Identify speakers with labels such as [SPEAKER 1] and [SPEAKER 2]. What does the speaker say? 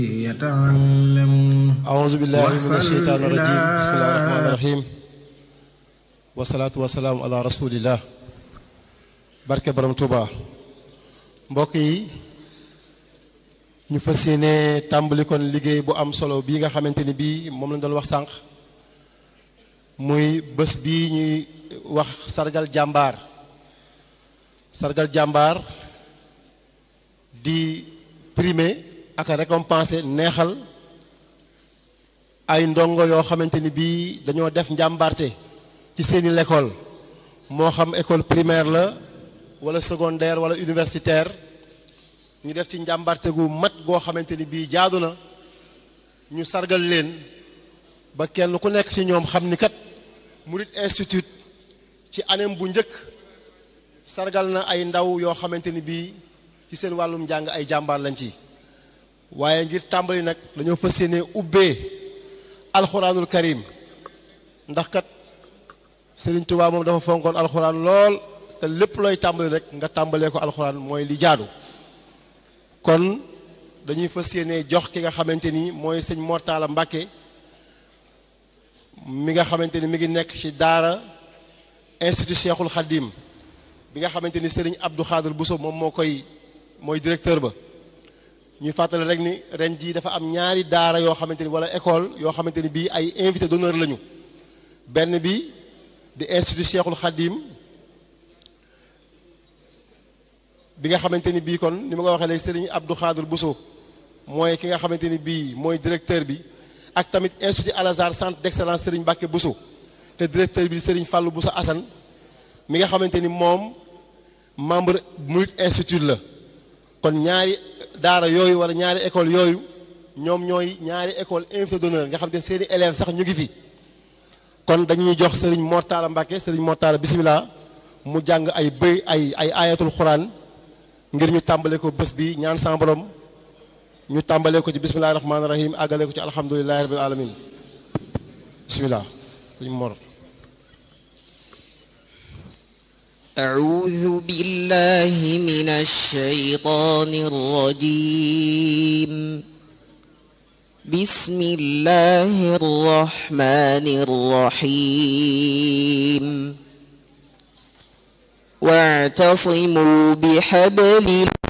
[SPEAKER 1] يتعلم
[SPEAKER 2] أعوذ بالله من
[SPEAKER 1] وصل
[SPEAKER 2] الشيطان الرجيم
[SPEAKER 1] إلى-
[SPEAKER 2] بسم الله الرحمن الرحيم wasalaatu wasalaam ala rasulillah barke borom Touba mbokk yi ñu fas yéene tàmbali kon liggéey bu am solo bii nga xamante ni bii moom lañ doon wax sànq muy bés bii ñuy wax sargal jàmbaar sargal jàmbaar di primer ak a récompenser neexal ay ndongo yoo xamante ni bii dañoo def njàmbarte ci seeni l'école moo xam école primaire la wala secondaire wala universitaire ñu def ci njàmbarte gu mat goo xamante ni bii jaadu na ñu sargal leen ba kenn ku nekk ci ñoom xam ni kat Murid Institute ci anem bu njëkk sargal na ay ndaw yoo xamante ni bii ci seen wàllum njàng ay jàmbaar lañ ci waaye ngir tàmbali nag dañoo fas yéene ubbee alxuraanul karim ndax kat Sëriñ Tuubaa moom dafa fonkoon alxuraan lool te lépp looy tàmbali rek nga tàmbalee ko alxuraan mooy li jaadu kon dañuy fas yéene jox ki nga xamante ni mooy sëñ Mortala Mbàkke mi nga xamante ni mi ngi nekk ci daara institut Cheikhul Khadim bi nga xamante ni Sëriñ Abdou Khadir Bousso moom moo koy mooy directeur ba ñuy fàttali rek ni ren jii dafa am ñaari daara yoo xamante ni wala école yoo xamante ni bii ay invité d'honneur lañu benn bi di institut Cheikhul Khadim bi nga xamante ni bii kon ni ma ko waxee léegi Serigne Abdou Khadir Bousso mooy ki nga xamante ni bii mooy directeur bi ak tamit institut Al Azhar centre d'excellence Serigne Mbacke Bousso te directeur bi di Serigne Fallou Bousso Assane mi nga xamante ni moom membre Murid Institute la kon ñaari daara yooyu wala ñaari école yooyu ñoom ñooy ñaari école invité d'honneur nga xamante ni seeni élèves sax ñu ngi fi kon dañuy jox Serigne Mortala Mbacke Serigne Mortala bisimilah mu jàng ay bëy ay ay ayatul xuraan ngir ñu tàmbale ko bés bi ñaan sa borom ñu tàmbale ko ci bisimilahi rahmaani rahim àggale ko ci alhamdulilahi rabbil alamin bisimilah Serigne Mor
[SPEAKER 3] أعوذ بالله من الشيطان الرجيم بسم الله الرحمن الرحيم واعتصموا بحبل